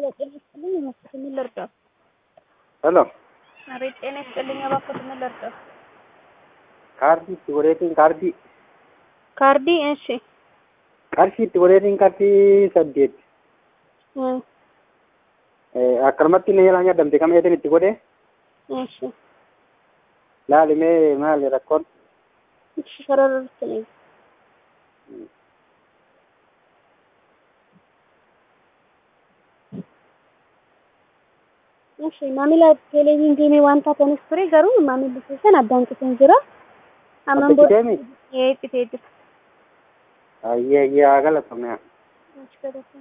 ጤና ይስጥልኝ እባክዎት ምን ልርዳዎት? ሄሎ አቤት ጤና ይስጥልኝ እባክዎት ምን ልርዳዎት? ካርዲ itti godheetiin kaardii ካርዲ እሺ qarshii itti godheetiin qarshii saddeet እ akkanumatti inni eelaa nyaadamte kam eetiin itti godhee እሺ laalimee maali rakkoon እሺ ሰረርት ነኝ እሺ maamila televiizyinii wanta kanis ture garuu maamilli keessan addaan citee jira amman Addaan citee mi? ee citee jira ayyee ayyee haa galatoomne Achi galatoomne.